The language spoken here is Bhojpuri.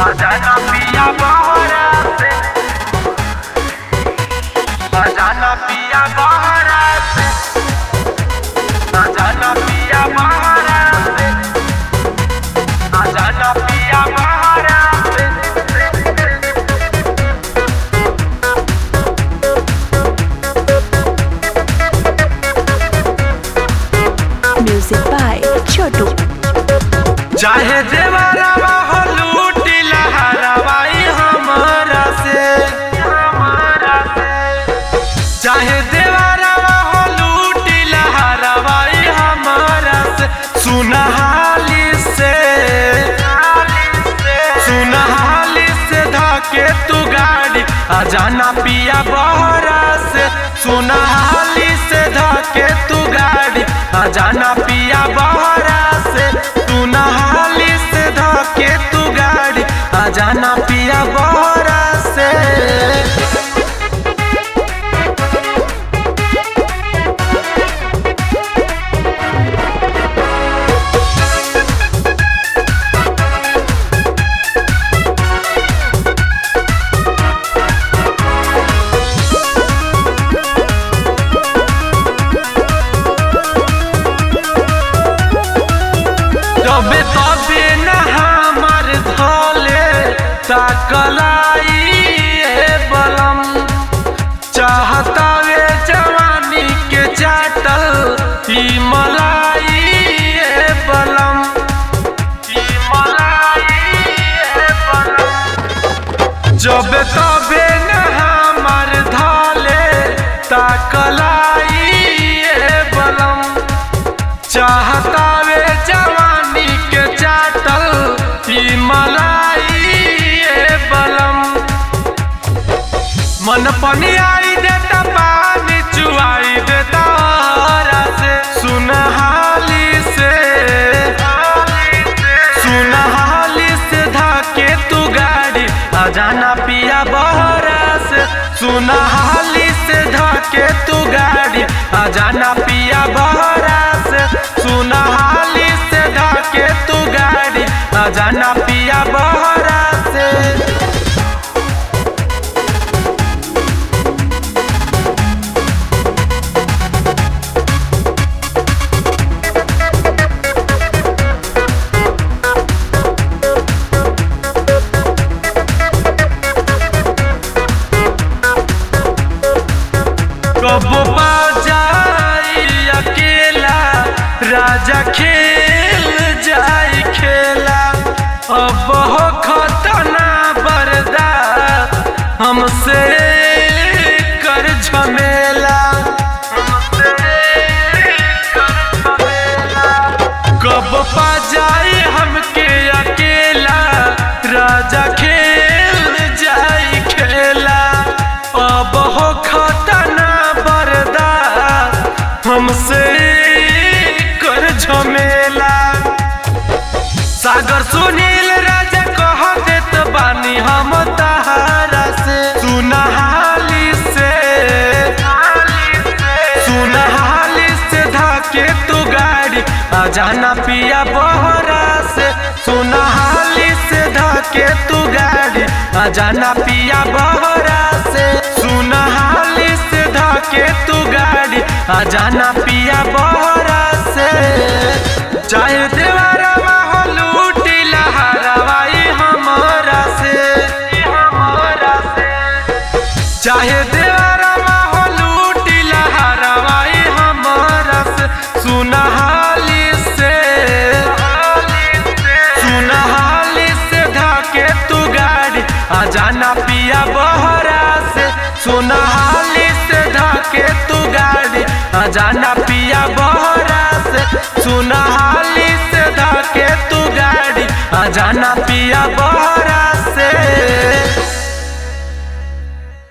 Adana pia baharate Adana pia baharate Adana pia baharate Adana pia baharate Music by Chotu. चाहे देवरवा हो लूटी लहरवाई हमरा से हमरा से चाहे देवरवा हो लूटी लहरवाई हमरा से सुनहाली से सुनहाली से धके तू गाड़ी आ जाना पिया बहरा से सुनहाली से धके तू गाड़ी आ जाना पिया बहरा से तू नहाली से धके तू गाड़ी आ जाना पिया बहरा से जबे तबे न हमार धले ताकलाई ए बलम चाहता वे जवानी के चाटल ई मलाई ए बलम ई मलाई ए बलम जबे तबे न हमार धले ताकलाई ए बलम चाहता वे जवानी के चाटल ई मलाई ए बलम मन पनी आई देता पानी चुआई देता हरा से सुनहाली से सुनहाली से धाके तू गाड़ी आ जाना पिया बहरा से सुनहाली से धाके तू गाड़ी आ जाना पिया बहरा से सुनहाली से धाके तू गाड़ी आ जाना पिया बहरा से कबो जाई अकेला राजा खेल जाई खेला अब हो खतना बर्दाश्त हमसे कर झमेला हमसे कर झमेला कब पा जाई हमके अकेला राजा खेल जाई खेला अब हो खतना बर्दाश्त हमसे कर झमेला सागर सुनील राजा कह देत बानी हम तहारा से सुनहाली से सुनहाली से धाके तू गाड़ी आ जाना पिया बहरा से सुनहाली से धाके तू गाड़ी आ जाना पिया बहरा से सुनहाली से धाके तू गाड़ी आ जाना पिया बहरा से चाहे देवरवा हो लूटी लहरवाई हमरा से हमरा से चाहे देवरवा हो लूटी लहरवाई हमरा से सुनहाली से सुनहाली से धाके तू गाड़ी आ जाना पिया बहरा से सुनहाली से धाके तू गाड़ी आ जाना पिया बहरा से सुनहाली से धाके तू गाड़ी आ जाना पिया बहरा